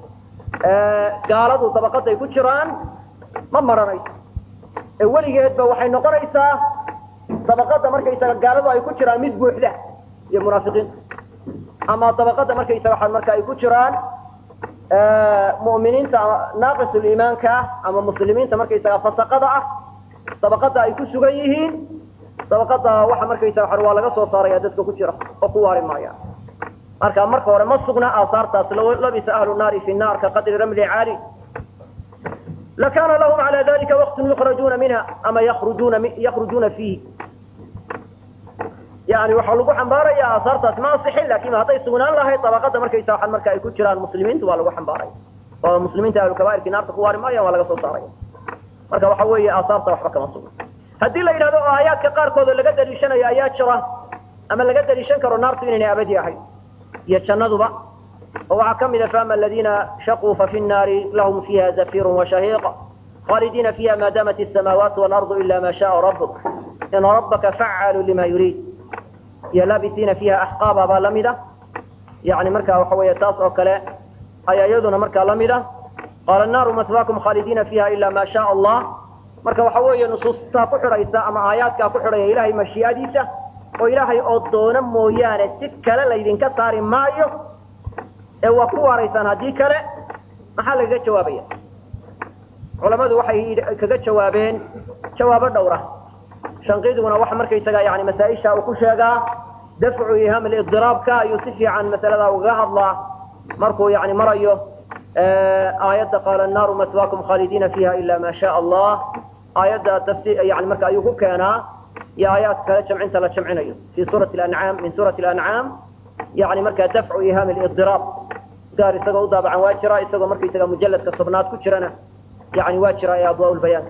gaaladu dabaqaday ku jiraan ma maranayso ee weligeedba waxay noqonaysaa dabaqada markaysaga gaaladu ay ku jiraan mid buuxda iyo munaafiqiinta ama dabaqada markaysaga waxa marka ay ku jiraan mu'miniinta naaqisul iimaanka ah ama muslimiinta markaysaga fasaqada ah dabaqada ay ku sugan yihiin dabaqada waxa markaysaga waxa waa laga soo saaraya dadka ku jira oo ku waari maaya marka marka hore ma sugna aasaartaas labisa ahlu naari fi naar ka qadri ramli caali lakana lahum ala dalika waqtun yukrajuna minha ama yakrujuna yakrujuna fiihi yani waxaa lagu xambaaraya aasaartaas ma asixin lakin hadday sugnaan lahayd dabaqada markaysa waa marka ay ku jiraan muslimiinta waa lagu xambaaraya oo muslimiinta ahlu kabairki naarta ku waari maayaan waa laga soo saaraya marka waxa weeye aasaarta waxba kama sugna haddii la yidhahdo oo aayaadka qaarkood oo laga daliishanayo ayaa jira ama laga daliishan karo naartu inaynay abadi ahayd iyo jannaduba oo waxaa ka mid a faama aladiina shaquu fafi nnaari lahum fiiha zafirun washahiiq khaalidiina fiiha ma damat asamaawaatu waalardu ila ma shaaa rabuk ina rabbaka facaalu lima yuriid iyo laabisiina fiiha axqaaba baa lamid a yani marka waxa weeye taas oo kale ayaa iyaduna markaa lamid a qaala annaaru maswaakum khaalidiina fiiha ila ma shaaa allah marka waxa weeye nusuustaa ku xidhaysa ama aayaadkaa ku xidhaya ilaahay mashii'adiisa oo ilaahay oo doono mooyaane si kale laydinka saari maayo ee waa ku waaraysaan haddii kale maxaa lagaga jawaabaya culammadu waxay kaga jawaabeen jawaabo dhowra shanqiiduguna waxa markaysaga yani masaa-isha uu ku sheegaa dafcu ihaam lidiraabka ayuu si fiican masalada ugaga hadlaa markuu yani marayo aayadda qaala annaaru maswaakum khaalidiina fiiha ila ma sha allah aayadda tafsir yani marka ayuu ku keenaa iyo aayaadka kale jamcinta la jamcinayo fi suurati lancaam min suurati lancaam yani marka dafcu ihaam lidiraab gaar isagoo u daabacan waa jira isagoo markaysaga mujaladka tobnaad ku jirana yani waa jira ee adwaa lbayaan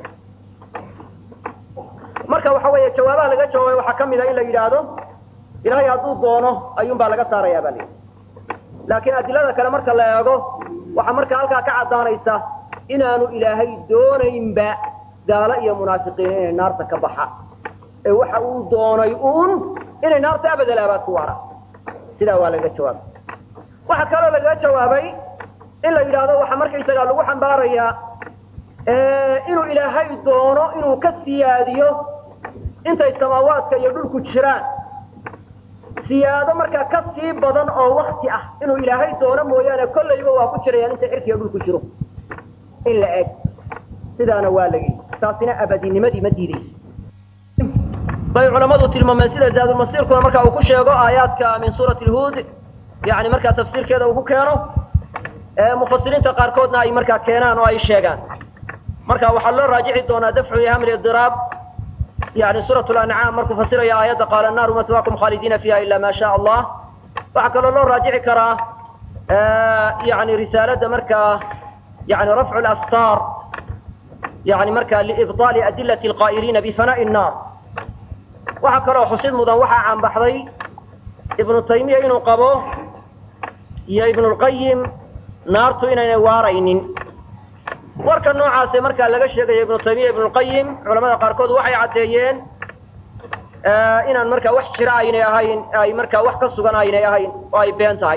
marka waxa weeye jawaabaha laga jawaabay waxaa kamid a in la yidhaahdo ilaahay hadduu doono ayuun baa laga saaraya ba la laakiin adilada kale marka la eego waxaa marka halkaa ka caddaanaysa inaanu ilaahay doonaynba gaalo iyo munaafiqiin inay naarta ka baxa ee waxa uu doonay uun inay naarta abadal aabaad ku waaraan sidaa waa laga jawaabay waxaa kaloo lagaga jawaabay in la yidhaahdo waxaa markaysagaa lagu xambaarayaa inuu ilaahay doono inuu ka siyaadiyo intay samaawaadka iyo dhulku jiraan siyaado markaa ka sii badan oo wakti ah inuu ilaahay doono mooyaane kollayba waa ku jirayaan inta cirkiga dhulku jiro in la eg sidaana waa la yidhi taasina abadinimadii ma diidayso bay culammadu tilmaameen sida zaadulmasiirkuna marka uu ku sheego aayaadka min suurati lhuud yani markaa tafsiirkeeda uu ku keeno mufasiriinta qaarkoodna ay markaa keenaan oo ay sheegaan marka waxaa loo raajici doonaa dafcu iham lidiraab yani suurat lancaam markuu fasiraya aayadda qaala annaaru maswaakum khaalidiina fiiha ila ma sha allah waxaa kaloo loo raajici karaa yani risaalada markaa yani rafcu lastaar yani marka liibطaali adilati alqaa'iliina bifana'i nnaar waxaa kaloo xusid mudan waxaa caanbaxday ibnu taymiya inuu qabo iyo ibnu lqayim naartu inaynay waaraynin warka noocaase markaa laga sheegayo ibnu taymiya ibnu lqayim culamada qaarkood waxay caddeeyeen inaan markaa wax jira aynay ahayn ay markaa wax ka sugan aynay ahayn oo ay been tahay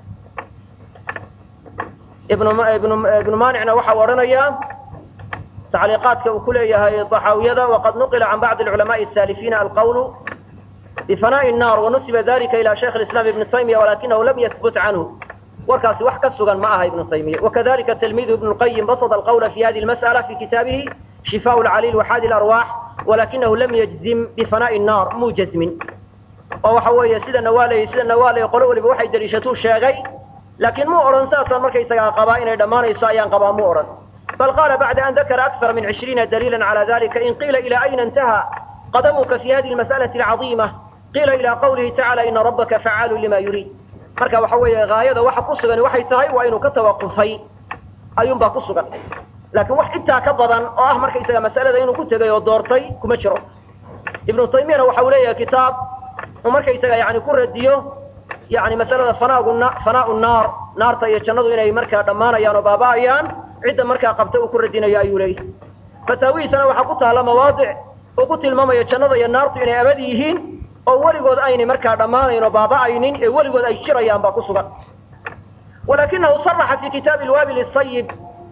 ibnu maanicna waxau odhanayaa tacliiqaadka uu ku leeyahay daxaawiyada waqad nuqila can bacdi alculamaءi الsalifiina alqawlu bifanaءi الnar wanusiba dalika ila shaykh اislam ibn taymiya walakinahu lam yahbut canhu warkaasi wax ka sugan ma aha ibnu taymiya wakadalika tilmidu ibnu lqayim basada alqawla fi hadi lmas'ala fi kitaabihi shifaa lcaliil waxaadi larwaax walakinahu lam yajzim bifana'i nnar muu jazmin oo waxa weeye sida nawaaley sida nawaaley qolo waliba waxay daliishatuu sheegay laakiin muu odhan saasaan markaysagaa qabaa inay dhammaanayso ayaan qabaa muu odhan bal qaala bacda an dakara akthara min cishriina daliila cala dalika in qiila ila ayna intaha qadamuka fi hadi lmas'alati alcaظiima qiila ila qawlihi tacala ina rabbaka facaalu lima yuriid marka waxa weeye haayada waxa ku sugan waxay tahay waa inuu ka tawaqufay ayuunbaa ku sugan laakiin wax intaa ka badan oo ah markaysaga masalada inuu ku tegay oo doortay kuma jiro ibnu taymiyana waxa uu leeyahay kitaab uu markaysaga yani ku radiyo yani masalada fanaagu fanaau naar naarta iyo jannadu inay markaa dhammaanayaan oo baaba'ayaan cidda markaa qabta uu ku radinayo ayuu leeyahay fataawihiisana waxaa ku taalla mawaadic uu ku tilmaamayo jannada iyo naartu inay abadi yihiin oo weligood aynay markaa dhammaanayn oo baaba'aynin ee weligood ay jirayaan baa ku sugan walakinahu saraxa fi kitaabi lwaabil sayib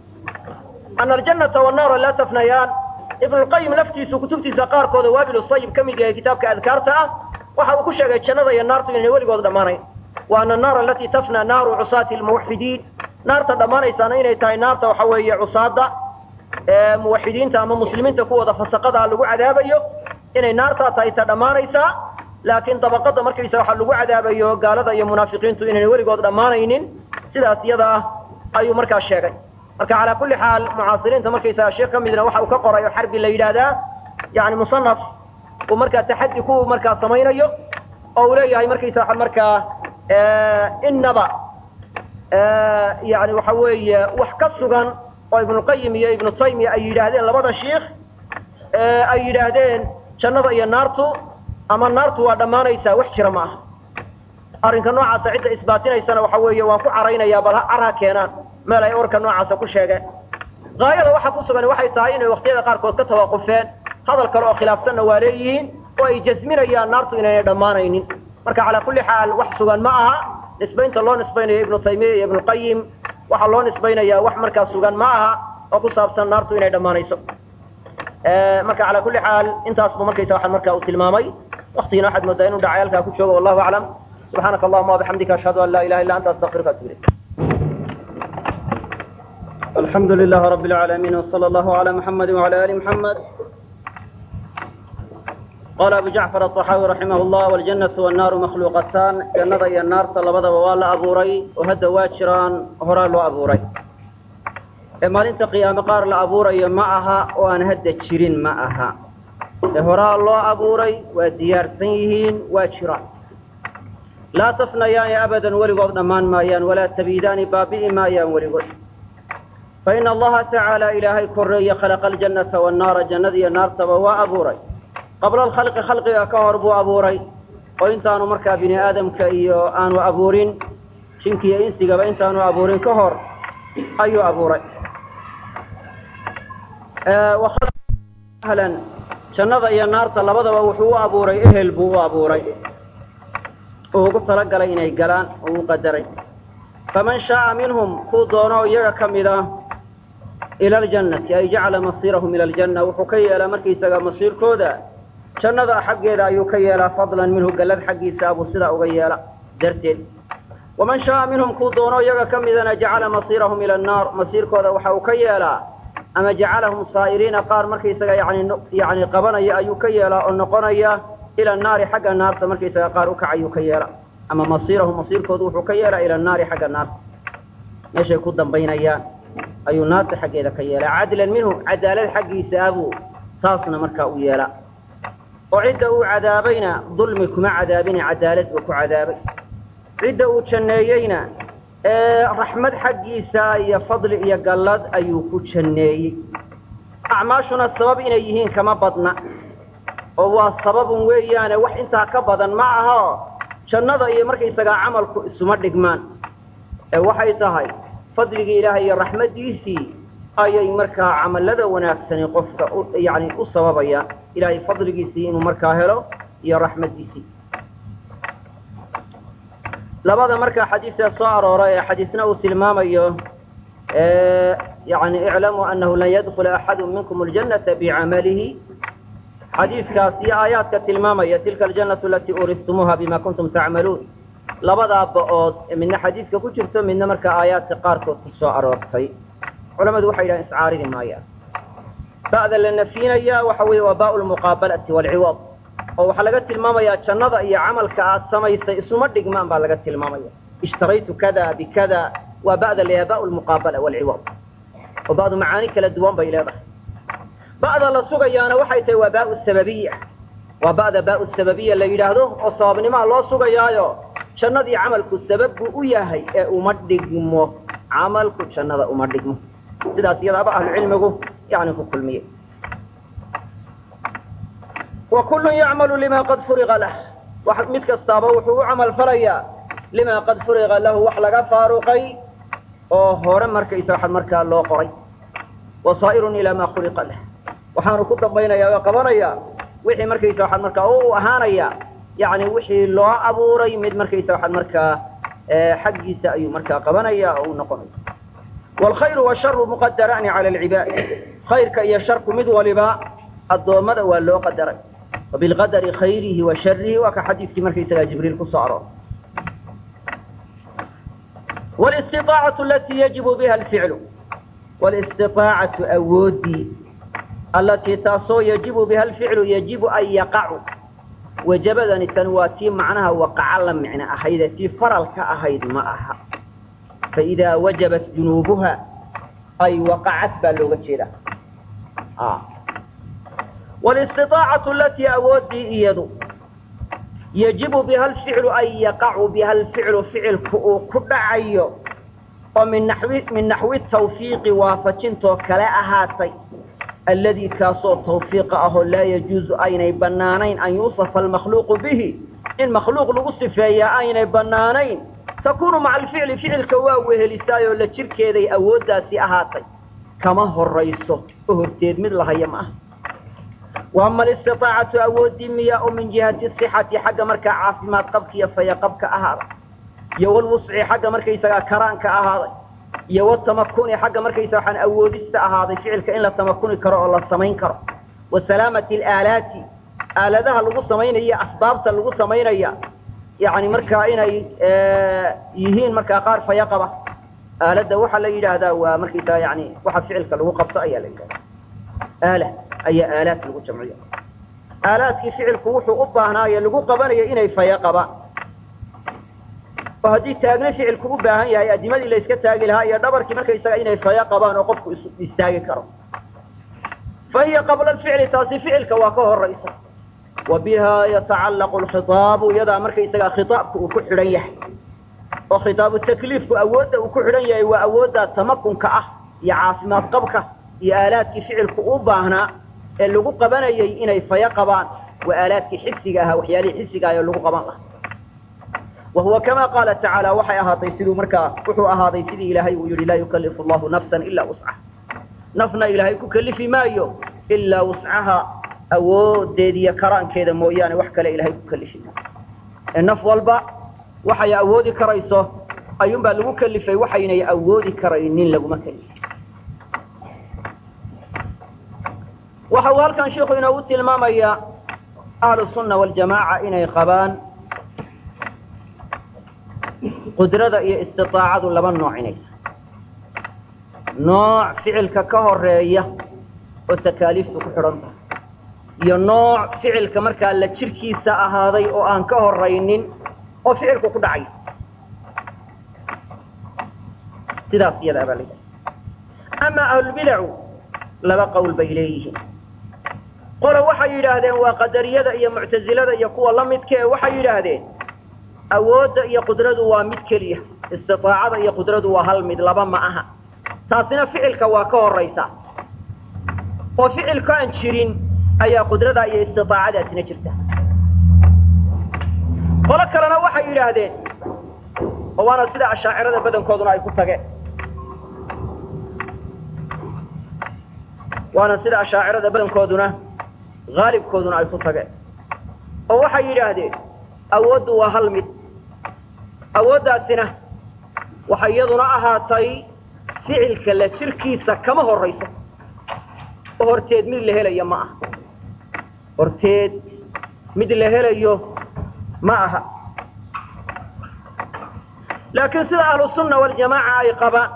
ana aljannata wannaara laa tafnayaan ibnu lqayim laftiisu kutubtiisa qaarkooda waabil sayib ka mid yahay kitaabka adkaarta ah waxa uu ku sheegay jannada iyo naartu inay weligood dhammaanayn wa ana annaara alatii tafna naaru cusaati lmuwaxidiin naarta dhammaanaysaana inay tahay naarta waxa weeye cusaada ee muwaxidiinta ama muslimiinta kuwooda fasaqada lagu cadaabayo inay naartaa tahay ta dhammaanaysaa laakiin dabaqada markaysa waxa lagu cadaabayo gaalada iyo munaafiqiintu inayna weligood dhammaanaynin sidaas iyada ah ayuu markaa sheegay marka calaa kulli xaal mucaasiriinta markaysaga sheekh ka midna waxa uu ka qoray oo xarbi la yidhaahdaa yani musanaf uu markaa taxaddi ku markaa samaynayo oo uu leeyahay markaysa waa markaa inaba yani waxa weeye wax ka sugan oo ibnuqayim iyo ibnu taymiya ay yidhaahdeen labada shiikh ay yidhaahdeen jannada iyo naartu ama naartu waa dhammaanaysaa wax jira ma aha arrinka noocaasa cidda isbaatinaysana waxa weeye waan ku caraynayaa bal car ha keenaan meel ay orka noocaasa ku sheegeen haayada waxa ku sugan waxay tahay inay waqtiyada qaarkood ka tawaqufeen hadal kale oo khilaafsanna waa leeyihiin oo ay jasminayaan naartu inaynay dhammaanaynin marka calaa kulli xaal wax sugan ma aha nisbaynta loo nisbaynayo ibnu taymiya iyo ibnuqayim waxaa loo nisbaynayaa wax markaa sugan ma aha oo ku saabsan naartu inay dhammaanayso marka calaa kulli xaal intaas buu markaysa waxaan marka uu tilmaamay waktigina waxaad moodaa inuu dhacay halkaa ku joogo wallahu aclam subxaanaka allahuma wabixamdika ashhadu an laa ilaha illa anta astaqfiruka atubu ilayk الحمد لله رب العالمين وصلى الله على محمد وعلى آل محمد قال أبو جعفر الطحاوي رحمه الله والجنة والنار مخلوقتان جنة هي النار طلبة ووالا أبوري وهد واجران هرا لو أبوري إما انت قيام قار لأبوري معها وأن هد تشيرين معها هرا لو أبوري وديار سيهين واجران لا تفنيان أبدا ولغض أمان مايان ولا تبيدان بابئ مايان ولغض فإن الله تعالى إلهي كري خلق الجنة والنار جنة النار تبوا أبوري قبل الخلق خلق كهر بو أبوري وإنت أنو مركا بني آدم كأيو أنو أبورين شنكي إنسي قبل إنت أنو أبورين كهر أيو أبوري آه وخلق أهلا جنة إيا النار تلبضا وحو أبوري إهل بو أبوري وقلت لك لإني قلان وقدري فمن شاء منهم كو دونو يغا كمدا إلى الجنة أي جعل مصيرهم إلى الجنة وحكي إلى مركي سغا مصير كودا جنة حق إلى يكي إلى فضلا منه قلد حقي سابو سدا أغيالا درتين ومن شاء منهم كو دونو يغا كمدا جعل مصيرهم إلى النار مصير كودا وحوكي إلى أما جعلهم صائرين قار مركي سغا يعني يعني قبنيا أيكي إلى النقنيا إلى النار حق النار مركي سغا قار أكعي يكي إلى ama masiirahu masiirkoodu wuxuu ka yeelaa ila naari xagga naarta meeshay ku dambaynayaan ayuu naarta xaggeeda ka yeelaa cadlan minhu cadaalad xaggiisa abuu taasna markaa u yeelaa oo cidda uu cadaabayna dulmi kuma cadaabine cadaalad buu ku cadaabay cidda uu janneeyeyna raxmad xaggiisa iyo fadli iyo gallad ayuu ku janneeyey acmaashuna sabab inay yihiin kama badna oo waa sababun weeyaane wax intaa ka badan ma aha jannada iyo markaysagaa camalku isuma dhigmaan ee waxay tahay fadligii ilaahay iyo raxmaddiisii ayay markaa camallada wanaagsani qofka yani u sababayaan ilaahay fadligiisii inuu markaa helo iyo raxmaddiisii labada markaa xadiisee soo arooray ee xadiisna uu tilmaamayo yani iclamuu annahu lan yadkula axadu minkum aljannata bicamalihi xadiidkaas iyo aayaadka tilmaamaya tilka aljannatu alatii uuristumuuha bima kuntum tacmaluun labadaa ba-ood midna xadiidka ku jirto midna markaa aayaadka qaarkood ku soo aroortay culamadu waxay yidhahan iscaaridi maayaan ba'da la nafyinaya waxa weeye waa baau lmuqaabalati waalciwaad oo waxaa laga tilmaamayaa jannada iyo camalka aad samaysay isuma dhigmaan baa laga tilmaamaya ishtaraytu kada bikada waa ba'da la yaha bau lmuqaabala waalciwaad oo ba'du macaani kala duwan bay leedahay ba'da la sugayaana waxay tahay waa baau sababiya waa ba'da baau sababiya la yidhaahdo oo sababnimaa loo sugayaayo jannadii camalku sabab buu u yahay ee uma dhigmo camalku jannada uma dhigmo sidaas iyadaaba ahlucilmigu yani ku kulmiyey wa kullun yacmalu lima qad furiqa lah mid kastaaba wuxuu u camal falayaa lima qad furiqa lahu wax laga faaruqay oo hore markaysa waxaa markaa loo qoray wasaa'irun ilaa maa khuliqa lah waxaanu ku dambaynayaa oo qabanayaa wixii markaysa waxaad markaa u ahaanaya yani wixii loo abuuray mid markaysa waxaad markaa xaggiisa ayuu markaa qabanaya oo u noqonaya waalkhayru washaru muqadaraani cala alcibaad khayrka iyo sharku mid waliba addoommada waa loo qadaray wabilqadari khayrihi wa sharihi waa ka xadiidkii markaysagaa jibriil ku soo aroor walistiaacatu alatii yajibu biha alficlu walistiaacatu awoodii allatii taasoo yajibu biha alficlu yajibu an yaqacu wajabadani tan waa tii macnaha waqaca la micno ahaydee tii faralka ahayd ma aha faidaa wajabat junuubuha ay waqacad baa looga jeedaa walistiaacatu alatii awoodii iyadu yajibu biha alficlu an yaqacu biha alficlu ficilku uu ku dhacayo oo min naxwi min naxwi tawfiiqi waafajintoo kale ahaatay alladii kaasoo tawfiiqa ahoo laa yajuuzu aynay bannaanayn an yuusafa almakhluuqu bihi in makhluuq lagu sifeeyaa aynay bannaanayn takuunu maca alficli ficilka waa wehelisaayoo la jirkeeday awooddaasi ahaatay kama horayso oo horteed mid lahaya ma aha waama alistiaacatu awooddii miyaa oo min jihati sixati xagga markaa caafimaad qabka iyo fayaqabka ahaaday iyo walwusci xagga markaysagaa karaanka ahaaday iyo watamakuni xagga markaysa waxaan awoodista ahaaday ficilka in la tamakuni karo oo la samayn karo wa salaamati alaalaati aaladaha lagu samaynaya asbaabta lagu samaynaya yani markaa inay yihiin markaa qaar faya qaba aaladda waxaa la yidhaahdaa waa markaysaga yani waxa ficilka lagu qabto ayaa la yidhahda aala ayaa aalaad lagu jamciya aalaadkii ficilku wuxuu u baahnaaye lagu qabanaya inay faya qabaan oo haddii taagna ficilku u baahan yahay adimadii la iska taagi lahaa iyo dhabarkii markaysaga inay faya qabaan oo qofku istaagi karo fa hiya qabla alficli taasi ficilka waa ka horaysa wa biha yatacallaqu alkhitaabu iyadaa markaysagaa khitaabku uu ku xidhan yahay oo khitaabu takliifku awoodda uu ku xidhan yahay waa awoodda tamakunka ah iyo caafimaad qabka iyo aalaadkii ficilku u baahnaa ee lagu qabanayay inay faya qabaan waa aalaadkii xisiga ahaa waxyaalihii xisiga ah ee lagu qaban lahaa wa huwa kama qaala tacaala waxay ahaatay siduu markaa wuxuu ahaaday sidii ilaahay uu yidhi laa yukallifu allahu nafsan ilaa wuscaha nafna ilaahay ku kalifi maayo ilaa wuscaha awoodeediyo karaankeeda mooyaane wax kale ilahay ku kalifi maayo ee naf walba waxay awoodi karayso ayuunbaa lagu kalifay waxaynay awoodi karaynin laguma kalifin waxa uu halkan sheikhu inoogu tilmaamayaa ahlu sunna waljamaaca inay qabaan qudrada iyo istiaacadu laba nooc inay tahay nooc ficilka ka horeeya oo takaaliiftu ku xidhan tahay iyo nooc ficilka markaa la jirkiisa ahaaday oo aan ka horaynin oo ficilku ku dhacay sidaas iyadaa baa la ama ahlulbidacu laba qowl bay leeyihiin qole waxay yidhaahdeen waa qadariyada iyo muctasilada iyo kuwa la midka e waxay yidhaahdeen awoodda iyo qudradu waa mid keliya istiaacada iyo qudradu waa hal mid laba ma aha taasina ficilka waa ka horaysa oo ficilka aan jirin ayaa qudrada iyo istiaacadaasina jirta qolo kalena waxay yidhaahdeen oo waana sida ashaacirada badankooduna ay ku tageen waana sida ashaacirada badankooduna haalibkooduna ay ku tageen oo waxay yidhaahdeen awooddu waa hal mid awooddaasina waxay iyaduna ahaatay ficilka la jirkiisa kama horayso oo horteed mid la helayo ma aha horteed mid la helayo ma aha laakiin sida ahlusunna waljamaaca ay qabaan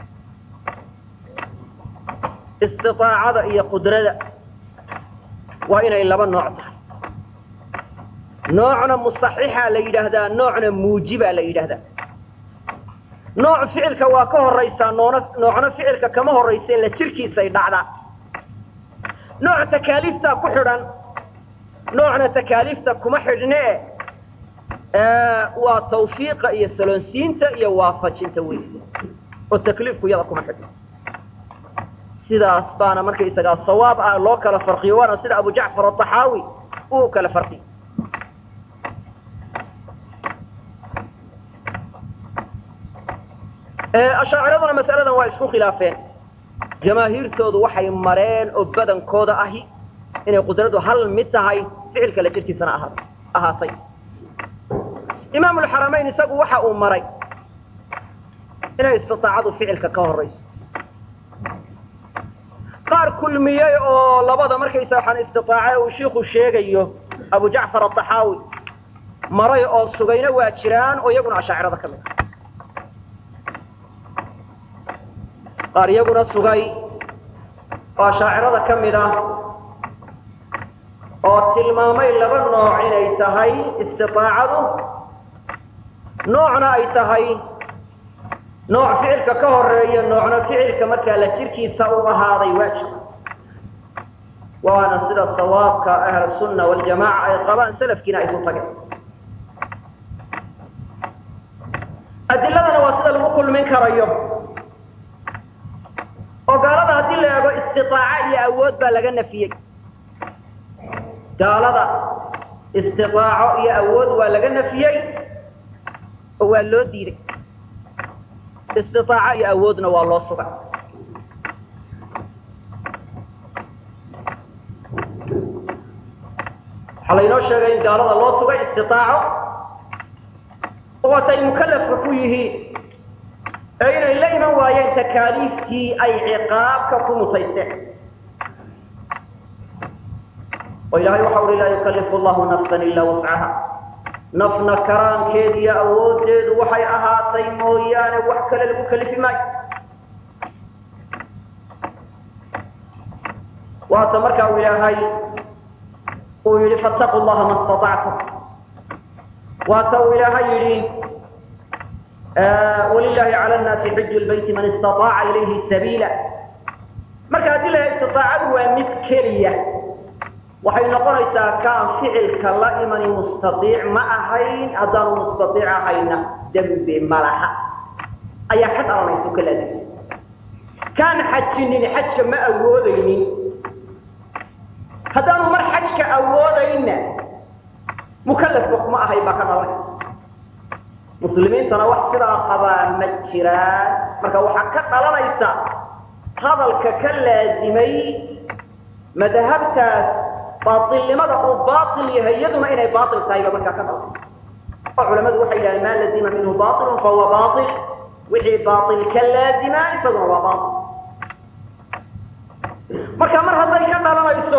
istiaacada iyo qudrada waa inay laba nooc tahay noocna musaxixa la yidhaahdaa noocna muujibaa la yidhaahdaa nooc ficilka waa ka horaysaa noona noocna ficilka kama horaysa la jirkiisay dhacdaa nooc takaaliiftaa ku xidhan noocna takaaliifta kuma xidhne waa tawfiiqa iyo saloonsiinta iyo waafajinta wey oo takliifku iyada kuma xidhno sidaas baana markaysagaa sawaab ah loo kala farqiyo waana sida abu jacfar aaxaawi uu kala farqiyo ashaaciraduna masaladan waa isku khilaafeen jamaahiirtoodu waxay mareen oo badankooda ahi inay qudradu hal mid tahay ficilka la jirkiisana ahaatay imaam ulxaramayn isagu waxa uu maray inay istiaacadu ficilka ka horayso qaar kulmiyey oo labada markaysa waxaan istiaace uu shiiku sheegayo abu jacfar aaxaawi maray oo sugayna waa jiraan oo iyaguna ashaacirada ka mid ah qaar iyaguna sugay oo ashaacirada ka mid ah oo tilmaamay laba nooc inay tahay istiaacadu noocna ay tahay nooc ficilka ka horeeya noocna ficilka markaa la jirkiisa u ahaaday waajib waana sida sawaabka ahlusunna waljamaaca ay qabaan salafkiina ay ku tageen adiladana waa sida lagu kulmin karayo oo gaalada haddii la eego istiaaca iyo awood baa laga nafiyey gaalada istiaaco iyo awood waa laga nafiyey oo waa loo diiday istiaaca iyo awoodna waa loo sugay waxaa laynoo sheegay in gaalada loo sugay istiaaco oo atay mukalafka ku yihiin ee inay la iman waayeen takaaliiftii ay ciqaabka ku mutaysteen oo ilaahay waxa uhi laa yukallifu allahu nafsan ilaa wascaha nafna karaankeed iyo awooddeedu waxay ahaatay mooyaane wax kale lagu kalifi maayo waata marka uu ilaahay uu yidhi fattaquu llaha ma istatactum waata uu ilaahay yidhi wlilahi cala nnaasi xiju lbayti man istaaaca ilayhi sabiila marka haddii la istiaacadu waa mid keliya waxay noqonaysaa kaan ficilka la imani mustaiic ma ahayn haddaanu mustaiic ahayna dembi ma laha ayaa ka dhalanaysa ka laazim kaan xajinin xajka ma awoodaynin haddaanu mar xajka awoodayna mukalafba kuma ahayn baa ka dhalanaysa muslimiintana wax sidaa qabaa ma jiraan marka waxaa ka dhalanaysa hadalka ka laazimay madhabtaas baailnimada uu baail yahay iyaduna inay baail tahay ba markaa ka dhalanaysa oo culamadu waxay yidhahdeen maa lazima minhu baailun fahuwa baail wixii baail ka laazima isaguna waa baail marka mar hadday ka dhalanayso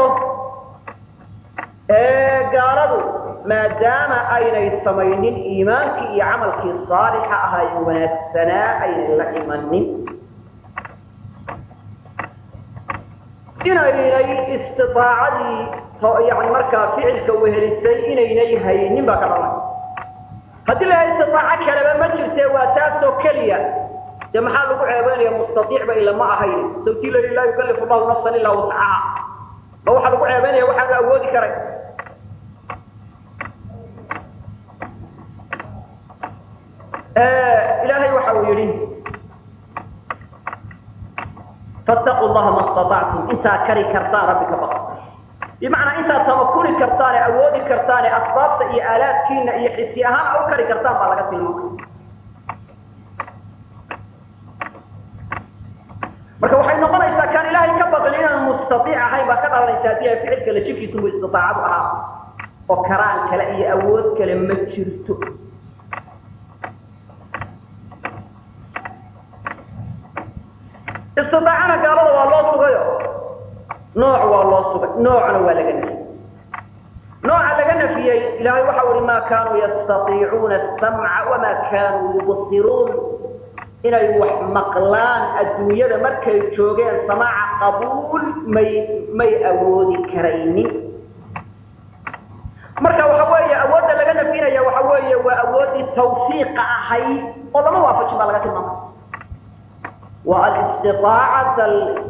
gaaladu maadaama aynay samaynin iimaankii iyo camalkii saalixa ahaa ee wanaagsanaa aynay la imanin inaynay istiaacadii yani markaa ficilka wehelisay inaynay haynin baa ka dhalanaysa haddii la istitaaco kaleba ma jirte waa taasoo keliya dee maxaa lagu ceebeynaya mustaiicba ila ma ahayn sawtii la laa yukallifu llahu nafsan ilaa wascaha ma waxaa lagu ceebeynaya waxaanu awoodi karay ilaahay waxa uu yidhi fattaquu llaha ma istatactum intaa kari kartaan rabbi ka baqa bimacnaa intaad tamakuni kartaan ee awoodi kartaan ee asbaabta iyo aalaadkiina iyo xisi ahaan a u kari kartaan baa laga tilmaamay marka waxay noqonaysaa kaan ilaahay ka baqin inaan mustaiic ahayn baa ka dhalanaysa haddii ay ficil kale jirkiisumu istiaacadu ahaa oo karaan kale iyo awood kale ma jirto istiaacana gaalada waa loo sugayo nooc waa loo sugay noocna waa laga nafiyey nooca laga nafiyey ilaahay waxa uhi ma kaanuu yastaiicuuna asamca wamaa kaanuu yubsiruun inay wax maqlaan adduunyada markay joogeen samaaca qabuul may may awoodi karaynin marka waxa weeye awoodda laga nafinaya waxa weeye waa awooddii tawfiiqa ahayd oo lama waafajin baa laga tilmaamay waa alistiaacata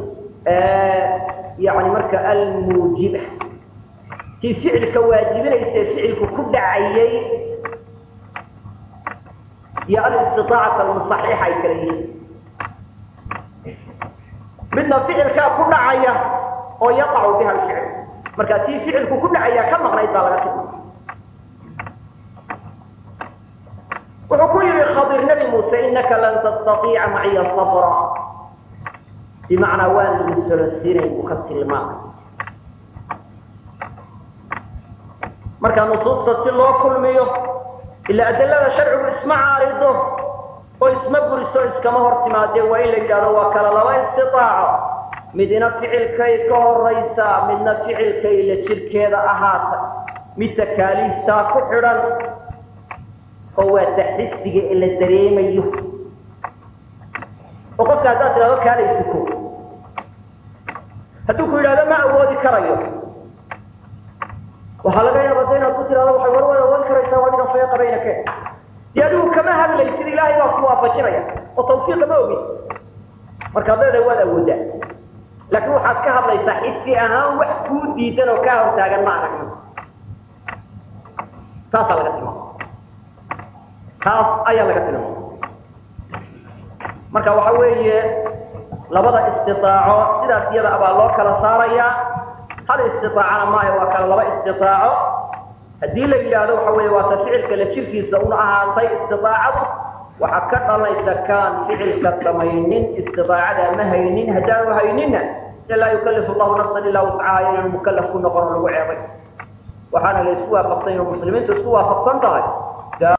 yani marka almuujiba tii ficilka waajibinaysa ficilku ku dhacayay iyo alistiaacata almusaxiixa ay kala yihiin midna ficilkaa ku dhacaya oo yaqacu biha alficil marka tii ficilku ku dhacaya ka maqnayd baa laga tilmaamay wuxuu ku yihi khadir nabi muuse inaka lan tastaiica maciya sabra bimacnaa waan lagu solosiinay buu ka tilmaamay marka nusuusta si loo kulmiyo ila adilada sharcigu isma caarido oo isma buriso iskama hor timaadee waa in la yidhahdo waa kala laba istiaaco midna ficilkay ka horaysaa midna ficilkay la jirkeeda ahaata mid takaaliiftaa ku xidhan oo waa taxisiga ee la dareemayo oo qofka haddaad tidhahdo kaalay tuko hadduu ku yidhahdo ma awoodi karayo waxaa laga yaaba da inaad ku tidhahdo waxay war waad awoodi karaysaa waa adiga feeqa baynake dee adigu kama hadlaysid ilaahay baa ku waafajinaya oo tawfiiqa ma ogid markaad leedahay waad awoodaa laakiin waxaad ka hadlaysaa xisi ahaan wax kuu diidan oo kaa hortaagan ma aragno taasaa laga tilmaama taas ayaa laga tilmaama marka waxa weeye labada istiaaco sidaas iyada abaa loo kala saarayaa hal istiaacana maayo waa kala laba istiaaco haddii la yidhaahdo waxa weeye waata ficilka la jirkiisa una ahaatay istiaacadu waxaa ka dhalanaysa kaan ficilka samaynin istiaacada ma haynin haddaanu hayninna de laa yukalifu llahu nafsan ilaa wascaha inaan mukalaf ku noqon oo lagu ceebay waxaana la isku waafaqsan yaho muslimiintu isku waafaqsan tahay